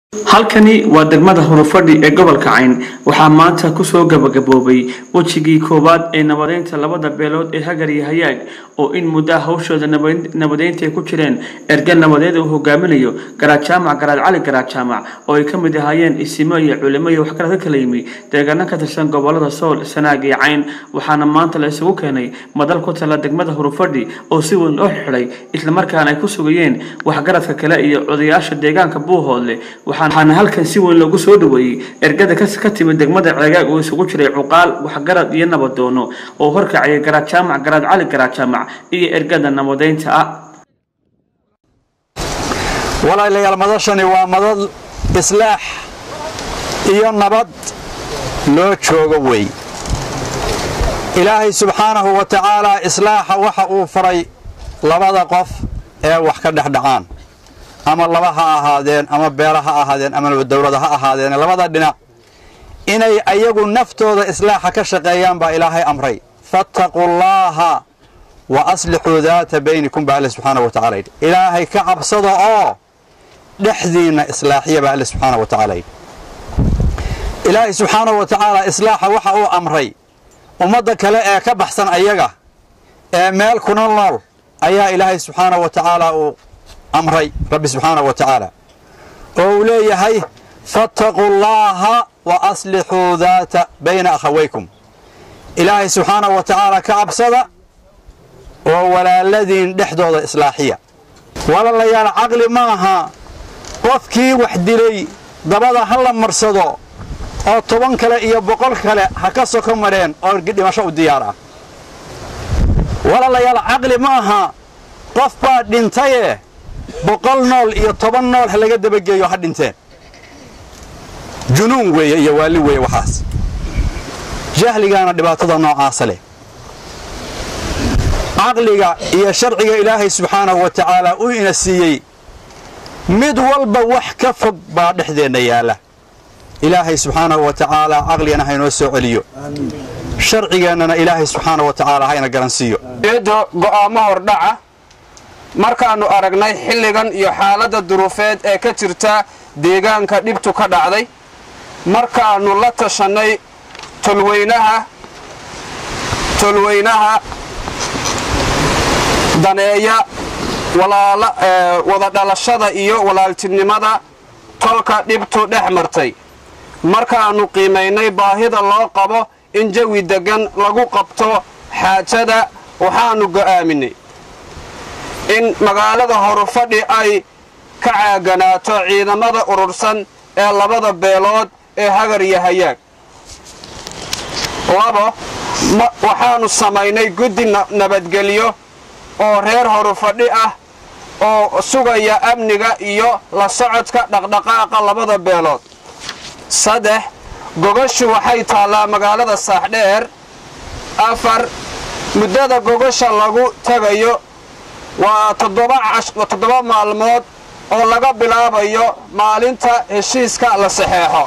halkani waa degmada hurufadhi ee gobolka cayn waxaa maanta kusoo gabagaboobay wejigii koowaad ee nabadeynta labada beelood ee hagar iyo hayaag oo in muddaa hawshooda nabadeynta ay ku jireen erga nabadeed uu hogaaminayo garaad jaamac garaad cali garaad jaamac oo ay ka mid ahaayeen isimo iyo culimo iyo waxkala ka kala yimi deegaano ka tirsan gobolada sool sanaag iyo cayn waxaana maanta la isugu keenay madal ku tala degmada hurufadhi oo si weyn loo xidhay islamarkaana ay ku sugayeen waxgaradka kale iyo odayaasha deegaanka buuhoodle waxaana halkan si weyn loogu soo dhaweeyey ergada ka timid degmada ceegaag oo isugu jiray cuqaal waxgarad iyo nabadoono oo horkacaya garaad jaamac garaad cali garaad jaamac iyo ergada nabadeynta ah walaalayaal madashani waa madad islaax iyo nabad loo joogo wey ilaahay subxaanahu wa tacaalaa islaaxa waxa uu faray labada qof ee wax ka dhexdhacaan ama laba ha ahaadeen ama beela ha ahaadeen ama dowlada ha ahaadeen labada dhinac inay ayagu naftooda islaaxa ka shaqeeyaan baa ilaahay amray fattaquu llaaha wa aslixuu daata baynikum baa alle subxaana wa tacala yidhi ilaahay ka cabsada oo dhexdiinna islaaxiya baa alle subxaana wa tacala yidhi ilaahay subxaana wa tacaala islaaxa waxa uu amray ummadda kale ee ka baxsan ayaga ee meel kuna nool ayaa ilaahay subxaana wa tacaala uu amray rabbi subxaana wa tacaala oo uu leeyahay fattaquu llaaha wa aslixuu daata bayna akhawaykum ilaahay subxaana wa tacaala ka cabsada oo walaaladiin dhexdooda islaaxiya walaalayaal caqli ma aha qofkii wax dilay dabada ha la marsado oo toban kale iyo boqol kale ha ka soko mareen oo dhimasho u diyaar ah walaalayaal caqli ma aha qof baa dhintaye boqol nool iyo toban nool ha laga dabageeyo ha dhinteen junuun weeye iyo waalli weeye waxaas jahligaana dhibaatada noocaasa leh caqliga iyo sharciga ilaahay subxaanahu wa tacaala uu ina siiyey mid walba wax ka fog baa dhexdeenna yaalla ilaahay subxaanahu wa tacaala caqligana haynoo soo celiyo sharcigeennana ilaahay subxaanahu wa tacaala hayna garansiiyo eeddo go'aamo hordhaca markaannu aragnay xilligan iyo xaaladda duruufeed ee ka jirta deegaanka dhibtu ka dhacday markaannu la tashannay tolweynaha tolweynaha daneeya wada dhalashada iyo walaaltinimada tolka dhibtu dhex martay markaannu qiimaynay baahida loo qabo in jawi deggan lagu qabto xaajada waxaannu go'aaminay in magaalada horufadhi ay ka caaganaato ciidamada urursan ee labada beelood ee hagar iyo hayaag labo waxaannu samaynay guddi nabadgelyo oo reer horufadhi ah oo sugaya amniga iyo la socodka dhaqdhaqaaqa labada beelood saddex gogashu waxay taallaa magaalada saaxdheer afar muddada gogasha lagu tagayo waa toddoba maalmood oo laga bilaabayo maalinta heshiiska la saxeexo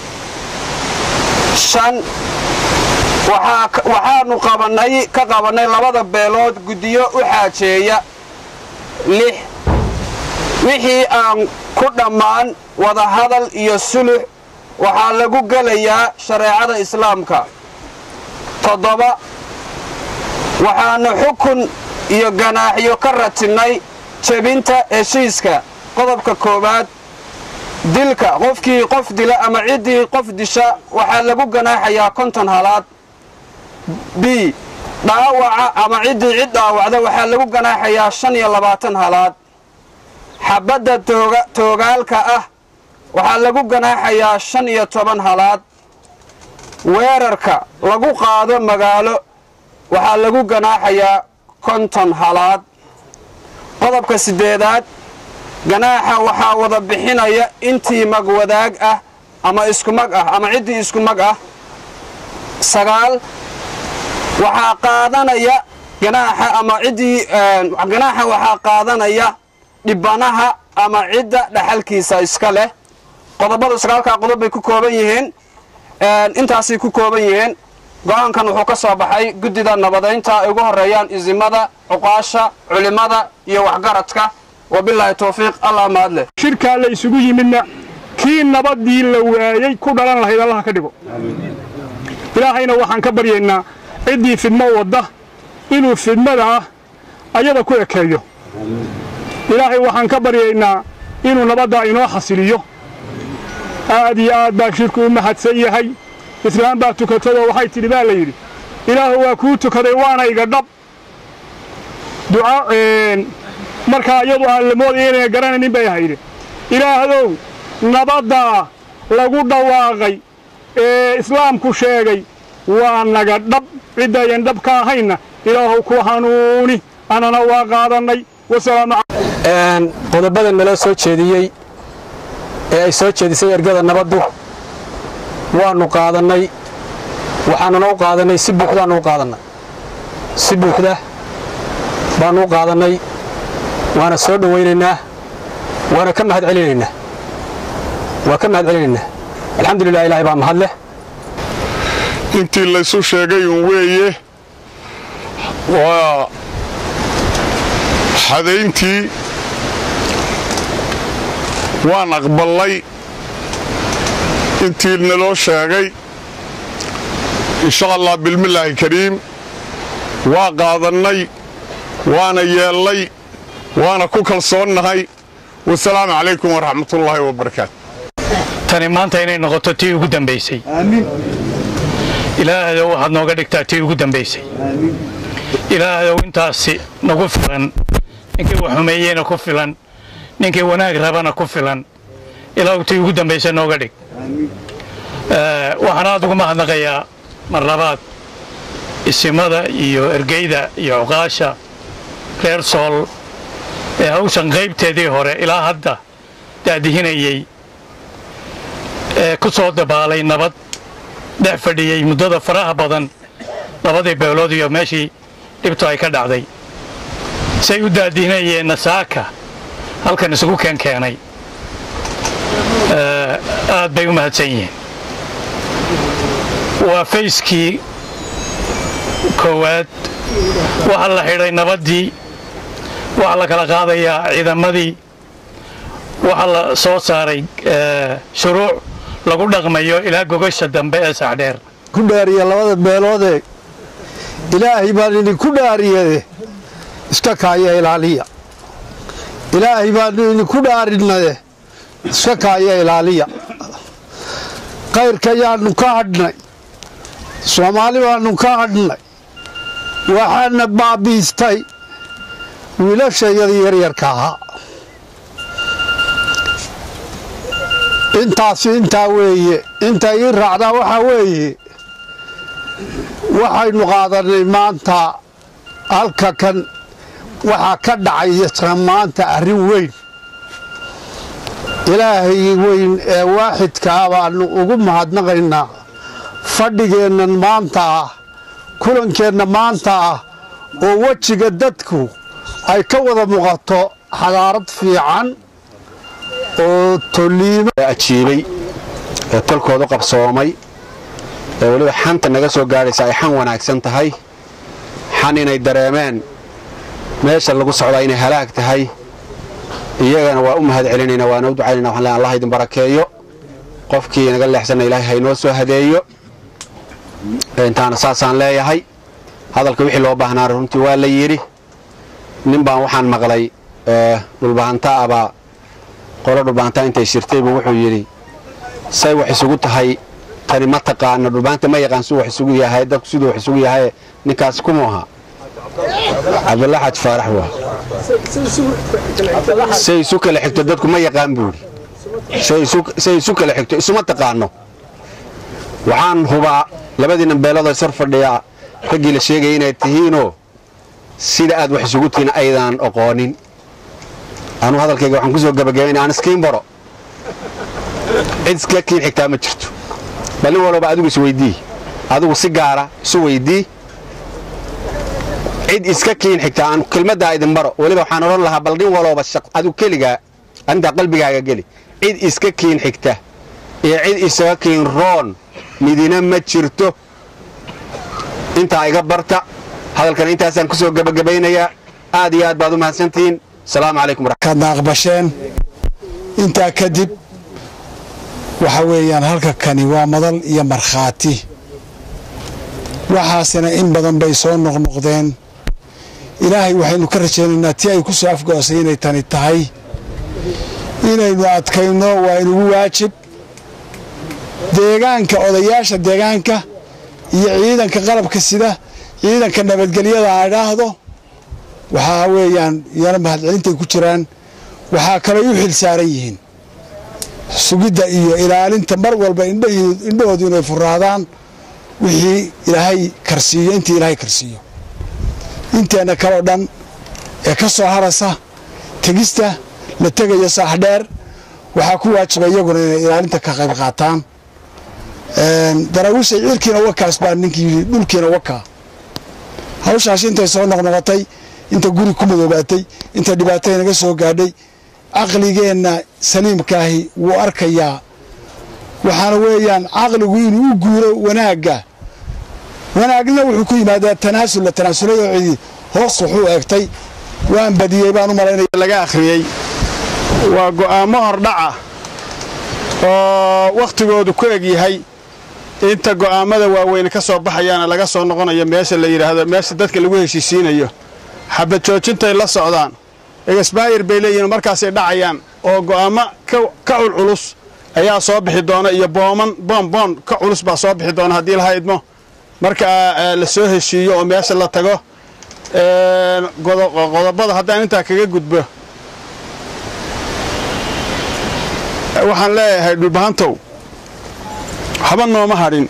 shan waxaannu qabanay ka qabannay labada beelood guddiyo u xaajeeya lix wixii aan ku dhammaan wadahadal iyo sulux waxaa lagu gelayaa shareecada islaamka toddoba waxaannu xukun iyo ganaaxyo ka ratinnay jebinta heshiiska qodobka koowaad dilka qofkii qof dila ama ciddii qof disha waxaa lagu ganaaxayaa konton halaad b dhaawaca ama ciddii cid dhaawacda waxaa lagu ganaaxayaa shan iyo labaatan halaad xabadda toogaalka ah waxaa lagu ganaaxayaa shan iyo toban halaad weerarka lagu qaado magaalo waxaa lagu ganaaxayaa konton halaad qodobka siddeedaad ganaaxa waxaa wada bixinaya intii magwadaag ah ama isku mag ah ama ciddii isku mag ah sagaal waxaa qaadanaya ganaaxa ama ciddii ganaaxa waxaa qaadanaya dhibanaha ama cidda dhaxalkiisa iska leh qodobadu sagaalkaa qodob bay ku kooban yihiin intaasay ku kooban yihiin go-aankan wuxuu ka soo baxay guddida nabadaynta ay ugu horreeyaan isimada cuqaasha culimmada iyo waxgaradka wabilaahi towfiiq allah mahadleh shirkaa la isugu yimidna kii nabaddii la waayey ku dhalan lahayd allaha ka dhigo ilaahayna waxaan ka baryaynaa ciddii fidmo wadda inuu fidmadaa ayada ku ekeeyo ilaahay waxaan ka baryaynaa inuu nabaddaa inoo xasiliyo aad iyo aad baa shirku u mahadsan yahay islaam baa tukatadoo waxay tidhi baa la yidhi ilaahu waa kuu tukaday waana iga dhab duca markaa iyadu aan la moodaya inayna garanaynin bay ahayde ilaahdow nabaddaa lagu dhawaaqay ee islaamku sheegay waa naga dhab ciddayan dhab ka ahayna ilaahu ku hanuuni annana waa qaadannay qodobadan naloo soo jeediyey ee ay soo jeedisay ergada nabaddu waannu qaadannay waxaanuna u qaadannay si buuxdaannu u qaadannay si buuxda baannu u qaadannay waana soo dhowaynaynaa waana ka mahad celinaynaa waa ka mahad celinaynaa alxamdulilah ilahay baa mahad leh intii laysu sheegay uun weeye waa xadayntii waan aqballay intii naloo sheegay insha allah bilmillaahi kariim waa qaadannay waana yeellay waana ku kalsoonnahay wasalaamu calaykum waraxmatullaahi wabarakaatu tani maanta inay noqoto tii ugu dambaysay ilaahayow waxaad nooga dhigtaa tii ugu dambaysay ilaahayow intaasi nagu filan ninkii wax xumeeyeyna ku filan ninkii wanaag rabana ku filan ilaahu tii ugu dambaysa nooga dhig waxaan aad ugu mahadnaqayaa mar labaad isimada iyo ergeyda iyo cuqaasha reer sool ee hawshan qaybteedii hore ilaa hadda daadihinayey ee ku soo dabaalay nabad dhex fadhiyey muddada faraha badan labadii beelood iyo meeshii dhibtu ay ka dhacday say u daadihinayeenna saaka halkan isugu keenkeenay aad bay u mahadsan yihiin waa fayskii koowaad waxaa la xidhay nabaddii waxaa la kala qaadayaa ciidamadii waxaa la soo saaray shuruuc lagu dhaqmayo ilaa gogasha dambe ee saxdheer ku dhaariya labada beeloodee ilaahay baan idinku dhaariyade iska kaaya ilaaliya ilaahay baanu idinku dhaarinade iska kaaya ilaaliya kayrka yaannu ka hadhnay soomaali baannu ka hadhnay waxaana baabiistay wiilashayadii yaryarka ahaa intaasi intaa weeye inta ii raacdaa waxaa weeye waxaynu qaadannay maanta halka kan waxaa ka dhacaysa maanta arrin weyn ilaahay weyn ee waaxidkaa baannu ugu mahadnaqaynaa fadhigeennan maanta ah kulankeenna maanta ah oo wejiga dadku ay ka wada muuqato xadaarad fiican oo toliimo ajiibay ee tolkoodu qabsoomay ee weliba xanta naga soo gaadhaysa ay xan wanaagsan tahay xan inay dareemeen meesha lagu socdaa inay halaag tahay iyagana waa u mahad celinayna waana u ducaynayna waxaan leeyahay allah idin barakeeyo qofkii naga leexsanna ilaahay haynoo soo hadeeyo intaana saasaan leeyahay hadalka wixii loo baahnaa runtii waa la yidhi nin baan waxaan maqlay dhulbahanta abaa qolo dhulbahantaa intay shirtay buu wuxuu yidhi say wax isugu tahay tani ma taqaano dhulbahanta ma yaqaan siduu wax isugu yahay dadku siduu wax isugu yahay ninkaas kumuu ahaa cabdulla xaj faarax waa say isu kala xigto dadku ma yaqaan buu yidhi say isu kala xigto isuma taqaano waxaan hubaa labadiina beeloodoo sar fadhiyaa raggii la sheegaya inay tihiinoo sida aad wax isugu tihiin aydaan oqoonin anuu hadalkayga waxaan ku soo gabagabaynaa aan iskiin baro cid iska kiin xigtaa ma jirto bal nin walba adigu isweydii adigu si gaara isu weydii cid iska kiin xigtaa aan kelmaddaa idin baro weliba waxaan odhan lahaa bal nin walooba adigu keligaa arintaa qalbigaaga geli cid iska kiin xigta iyo cid isaga kiin roon midina ma jirto intaa iga barta hadalkana intaasaan ku soo gabagabaynayaa aad iyo aad baad u mahadsantihiin asalaamu calaykum kaadna aqbasheen intaa kadib waxa weeyaan halka kani waa madal iyo markhaati waxaasina in badan bay soo noqnoqdeen ilaahay waxaynu ka rajaynaynaa tii ay ku soo afgo'osay inay tani tahay inaynu adkayno waa inugu waajib deegaanka odayaasha deegaanka iyo ciidanka qalabka sida ciidanka nabadgelyada aan idhaahdo waxaa weeyaan iyana mahadcelintay ku jiraan waxaa kalay u xil saaran yihiin sugidda iyo ilaalinta mar walba indhahoodu inay furaadaan wixii ilaahay karsiiyo intii ilaahay karsiiyo inteenna kaleo dhan ee ka soo harasa tegista la tegaya saaxdheer waxaa ku waajiba iyaguna inay ilaalinta ka qayb qaataan daraawiishay cirkiina wakaas baa ninkii yidhi dhulkiina wakaa hawshaas intay soo noqnoqotay inta guri ku madoobaatay inta dhibaatay naga soo gaadhay caqligeenna saliimkaahi wuu arkayaa waxaana weeyaan caqligu inuu u guuro wanaagga wanaagna wuxuu ku yimaadaa tanaasul la tanaasulay oo cidi hoos wuxuu eegtay waan badiyey baan u malaynaya laga akhriyey waa go'aammo hordhaca oo wakhtigoodu ku eg yahay inta go'aammada waaweyne ka soo baxayaana laga soo noqonayo meesha la yidhaahdo meesha dadka lagu heshiisiinayo xabad joojintay la socdaan egesbaayir bay leeyihiin markaasay dhacayaan oo go'aammo ka culculus ayaa soo bixi doona iyo booman boonboon ka culus baa soo bixi doona haddii laha idmo marka la soo heshiiyo oo meesha la tago qodobada haddaan intaa kaga gudbo waxaan leeyahay dhulbahantow waxba nooma hadhin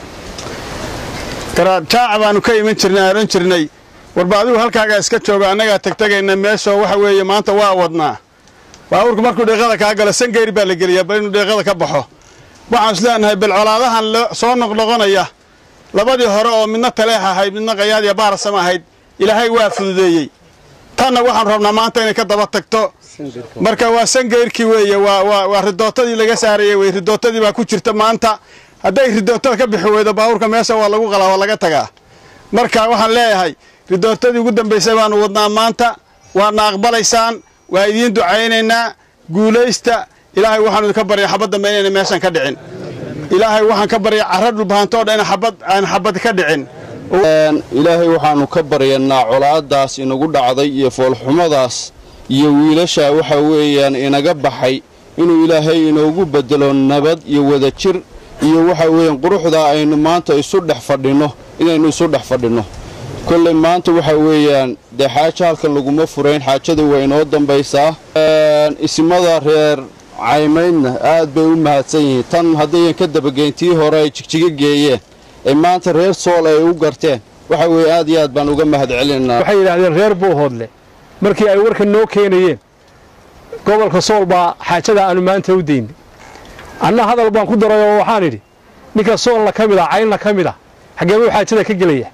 garaadjaaca baannu ka iman jirnay aan odhan jirnay warba adigu halkaagaa iska jooga annagaa tegtegayna meeshoo waxa weeye maanta waa wadnaa baabuurku markuu dheeqada kaa galo sangeyri baa la geliyaa bal inuu dheeqada ka baxo waxaan is leenahay bal colaadahan soo noqnoqonaya labadii hore oo midna taleex ahayd midna qayaadiya baarasam ahayd ilaahay waa fududeeyey tanna waxaan rabnaa maanta inay ka daba tagto marka waa sangeyrkii weeye waa ridootadii laga saarayey wey ridootadii baa ku jirta maanta hadday ridootada ka bixi weydo baabuurka meesha waa lagu qalaa waa laga tagaa marka waxaan leeyahay ridootadii ugu dambaysay baanu wadnaa maanta waadna aqbalaysaan waa idiin ducaynaynaa guulaysta ilaahay waxaanu idinka barya xabad dambe inayna meeshan ka dhicin ilaahay waxaan ka barya carra dhulbahantoo dhan aan xabad ka dhicin ilaahay waxaannu ka baryanaa colaaddaas inagu dhacday iyo foolxumadaas iyo wiilashaa waxa weeyaan inaga baxay inuu ilaahay inoogu beddelo nabad iyo wadajir iyo waxa weeyaan quruxdaa aynu maanta isu dhex fadhinno inaynu isu dhex fadhinno kolley maanta waxa weeyaan dee xaajo halkan laguma furayn xaajada waa inoo dambaysaa isimada reer caymaydna aad bay u mahadsan yihiin tan haddayan ka dabageyn tii hore ay jigjiga geeyeen ee maanta reer sool ay u garteen waxa weeye aad iyo aad baan uga mahad celinaynaa waxay yidhaahdeen reer buuhoodle markii ay warkan noo keenayeen gobolka sool baa xaajada aanu maanta u daynay anna hadal baan ku daray oo waxaan idhi ninka soolna ka mid ah caynna ka mid ah xaggeebuu xaajada ka gelaya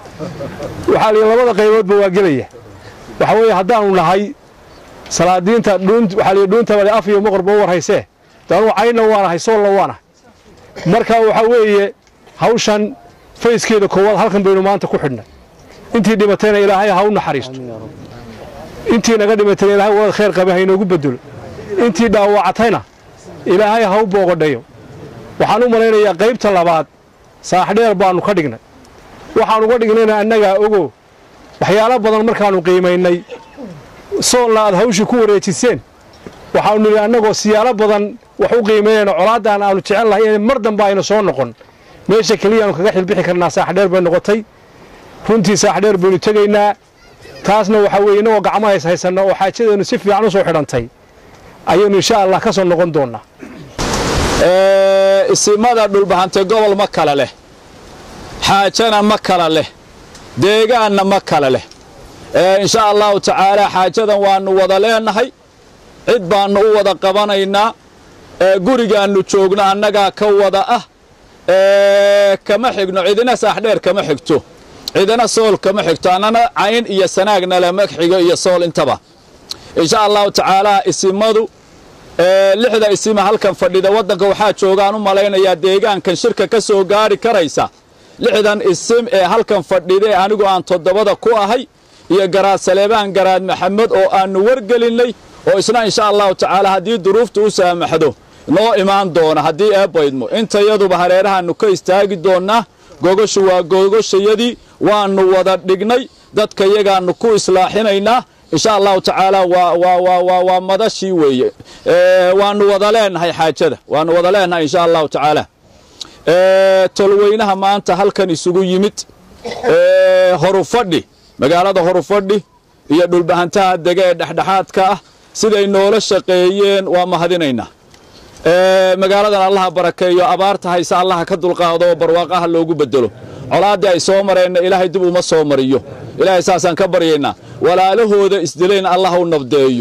waxaa lihi labada qayboodba waa gelaya waxa weeye haddaannu nahay salaadiinta waxaa lihi dhuuntabale af iyo moqorba u war haysee daanuu caynna waanahay soolna waanahay marka waxaa weeye hawshan fayskeeda koowaad halkan baynu maanta ku xidhnay intii dhimatayna ilaahay ha u naxariisto intii naga dhimatayna ilaahay walad khayr qabe ha inoogu bedelo intii dhaawacatayna ilaahay ha u boogodhayo waxaan u malaynayaa qaybta labaad saaxdheer baannu ka dhignay waxaan uga dhignayna annagaa ogo waxyaalo badan markaannu qiimaynay soolna aad hawshii ku wareejiseen waxaanu nidhi annagoo siyaalo badan wax u qiimaynayna colaaddan aanu jecel lahay in mar dambe ayna soo noqon meesha keliyaanu kaga xilbixi karnaa saaxdheer bay noqotay runtii saaxdheer baynu tegaynaa taasna waxaa weeye innagoo gacmo hays haysanna oo xaajadeennu si fiican u soo xidhantay ayaynu insha allah ka soo noqon doonnaa isimada dhulbahantay gobol ma kala leh xaajana ma kala leh deegaanna ma kala leh insha allahu tacaalaa xaajadan waannu wada leenahay cid baannu u wada qabanaynaa gurigaannu joogno annagaa ka wada ah kama xigno cidina saaxdheer kama xigto cidina sool kama xigto annana cayn iyo sanaagna lama xigo iyo sool intaba insha allahu tacaalaa isimadu lixda isima halkan fadhida waddanka waxaa joogaan u malaynayaa deegaankan shirka ka soo gaari karaysa lixdan isim ee halkan fadhida ee anigu aan toddobada ku ahay iyo garaad saleebaan garaad maxamed oo aannu wargelinnay oo isna insha allahu tacaala haddii duruuftu u saamaxdo noo imaan doona haddii eebbaydmo intayaduba hareerahaannu ka istaagi doonnaa gogoshu waa gogoshayadii waannu wada dhignay dadka yagaannu ku islaaxinaynaa insha allahu tacaala waa madashii weeye waannu wada leenahay xaajada waannu wada leenahay insha allahu tacaala tolweynaha maanta halkan isugu yimid horufadhi magaalada horufadhi iyo dhulbahantaha dega ee dhexdhexaadka ah siday noola shaqeeyeen waa mahadinaynaa magaaladan allaha barakeeyo abaarta hayse allaha ka dulqaado oo barwaaqaha loogu bedelo colaaddii ay soo mareenna ilaahay dib uma soo mariyo ilaahay saasaan ka baryaynaa walaalahooda isdilayna allah u nabdeeyo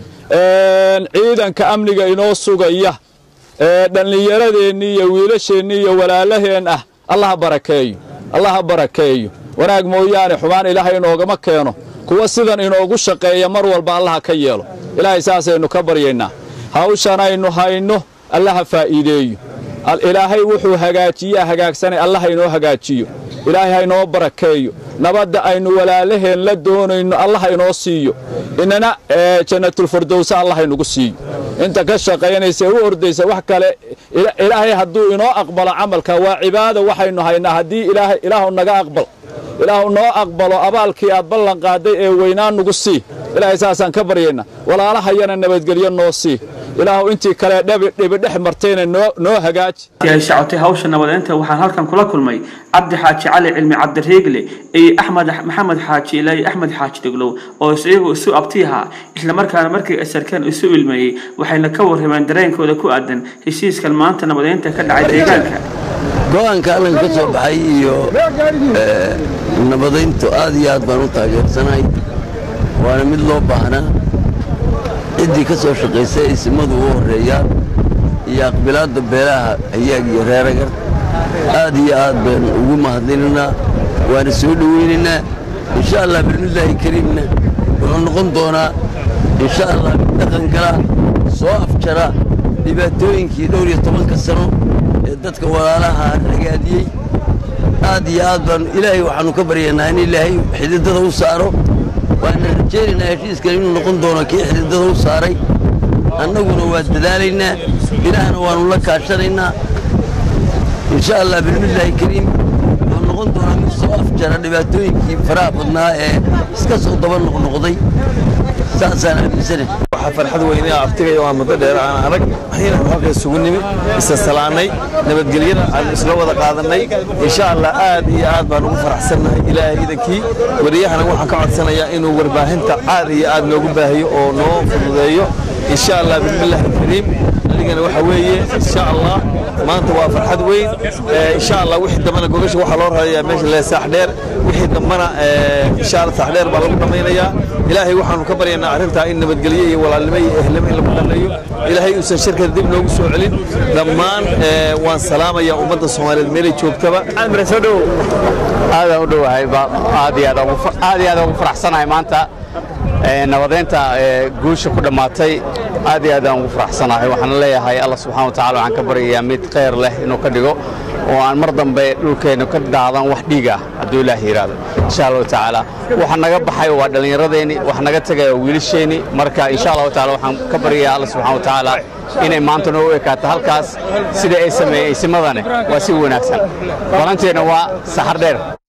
ciidanka amniga inoo sugaya dhallinyaradeenni iyo wiilasheennii iyo walaalaheen ah allaha barakeeyo allaha barakeeyo wanaag mooyaane xubaan ilaahay inoogama keeno kuwa sidan inoogu shaqeeya mar walba allaha ka yeelo ilaahay saasaynu ka baryaynaa hawshanaynu hayno allaha faa'iideeyo ilaahay wuxuu hagaajiyaa hagaagsanay allaha inoo hagaajiyo ilaahay ha inoo barakeeyo nabadda aynu walaalaheen la doonayno allaha inoo siiyo inana jannatulfardowsa allaha inugu siiyo inta ka shaqaynaysa ee u ordaysa wax kale ilaahay hadduu inoo aqbalo camalka waa cibaada waxaynu haynaa haddii ilaahu naga aqbal ilaahu noo aqbalo abaalkii aad ballan qaaday ee weynaa nugu sii ilaahay saasaan ka baryaynaa walaalahayana nabadgelyo noo sii ilaahu intii kale dhibi dhex martayna noo hagaaji ay socotay hawsha nabadeynta waxaan halkan kula kulmay cabdi xaaji cali cilmi cabdiriigle iyo axmed maxamed xaaji ilaahi axmed xaaji deglow oo iyagu isu abtiyaha islamarkaana markii asarkeen isu ilmeeyey waxayna ka warrameen dareenkooda ku aadan heshiiskan maanta nabadeynta ka dhacay deegaanka go-aanka allan ka soo baxay iyo nabadayntu aad iyo aad baan u taageersanahay waana mid loo baahnaa ciddii ka soo shaqaysay isimadu u horreeyaan iyo aqbilaadda beelaha hayaag iyo reeragar aad iyo aad baan ugu mahadlinaynaa waana soo dhowaynaynaa insha allah bismillaahi kariimna wuxuu noqon doonaa insha allah dhaqan gala soo afjara dhibaatooyinkii dhowr iyo tobanka sano ee dadka walaalaha ragaadiyey aad iyo aad baan ilaahay waxaannu ka baryaynaa in ilaahay xididada u saaro waana rajaynaynaa heshiiskan inuu noqon doono kii xididada u saaray annaguna waa dadaalaynaa ilaahna waannu la kaashanaynaa insha allah bismillaahi kariim wuxuu noqon doonaa mid soo afjara dhibaatooyinkii faraha badnaa ee iska soo daba noqnoqday saasaan aaminsanahay waxaa farxad weyne abtigaya waa muddo dheer aan arag waxayna halka isugu nimid isa salaanay nabadgelyada aan isla wada qaadannay insha allah aad iyo aad baan ugu faraxsannahay ilaahay idankii wariyahana waxaan ka codsanayaa inuu warbaahinta aad iyo aad noogu baahiyo oo noo fududeeyo insha allah bismillaahi kariim anigana waxa weeye insha allah maanta waa farxad weyn insha allah wixii dambana gogasha waxaa loo rarayaa meesha lee saax dheer wixii dambana insha allah saax dheer baa lagu dhammaynayaa ilaahay waxaanu ka baryaynaa arrintaa in nabadgelyo iyo walaalnimo iyo ehlimo in lagu dhalleeyo ilaahay uusan shirkada dib noogu soo celin dhammaan waan salaamayaa ummadda soomaaliyeed meelay joogtaba aadaan u dhowahay aad iyo aad ugu faraxsanahay maanta nabadeynta guusha ku dhammaatay aad iyo aad aan ugu faraxsanahay waxaan leeyahay alla subxana wa tacala waxaan ka baryayaa mid khayr leh inuu ka dhigo oo aan mar dambe dhulkeennu ka daadan wax dhiig ah hadduu ilaah yidhaahdo insha allahu tacaala waxa naga baxay waa dhallinyaradeenni wax naga tegaya waa wiilasheenni marka insha allahu taala waxaan ka baryayaa alla subxana wa tacaala inay maanta noo ekaato halkaas sida ay sameeyey isimadane waa si wanaagsan balanteenna waa saxar dheer